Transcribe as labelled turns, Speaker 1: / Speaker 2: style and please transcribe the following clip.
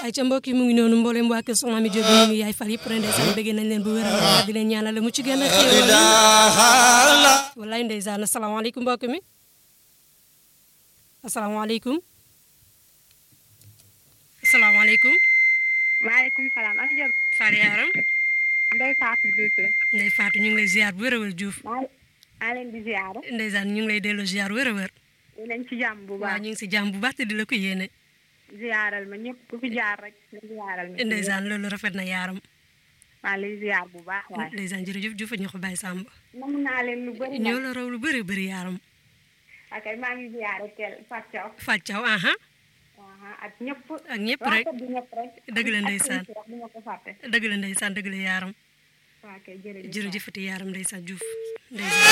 Speaker 1: ay ca mbokk yi mu ngi noonu mboolem waa kër soxna mi Jóob ñu ngi yaay fal yëpp ren ndeysaan bëgg nañ leen bu wér a di leen ñaanal mu ci gën a xéewal wallaay ndeysaan asalaamaaleykum mbokk mi asalaamaaleykum asalaamaaleykum
Speaker 2: maaleykum salaam ana Diop.
Speaker 1: Fane Yaram
Speaker 2: Ndeye Fatou Diouf la.
Speaker 1: Ndeye Fatou ñu ngi lay ziar bu wér a wér Diouf
Speaker 2: maa maa leen di ziar.
Speaker 1: ndeysaan ñu ngi lay delloo ziar wér a wér
Speaker 2: ñu leen ci jàmm bu
Speaker 1: waaw
Speaker 2: baax.
Speaker 1: ñu ngi si jàmm bu baax te di la ko yéene
Speaker 2: ziaral ma ñëpp ku fi jaar rek nga ziaral ma.
Speaker 1: ndeysaan loolu rafet na yaaram
Speaker 2: maa lay ziar bu baax waaye.
Speaker 1: ndeysaan jërëjëf Diouf ñu ko bàyyi Samba
Speaker 2: namu naa leen lu bëri
Speaker 1: ñoo
Speaker 2: nag.
Speaker 1: la raw lu bëri bëri yaaram
Speaker 2: ok maa ngi ziar teel Fatou Thiaw.
Speaker 1: Fatou Thiaw aha
Speaker 2: aha ak ñëpp.
Speaker 1: ak ñëpp rek
Speaker 2: waa kër gi ñëpp rek.
Speaker 1: dëgg la
Speaker 2: ak
Speaker 1: ndeysaan.
Speaker 2: ak bu ma ko fàtte.
Speaker 1: dëgg la ndeysaan dëgg la yaaram
Speaker 2: waa kay jërëjëf.
Speaker 1: jërëjëfati yaaram ndeysaan Diouf ndeysaan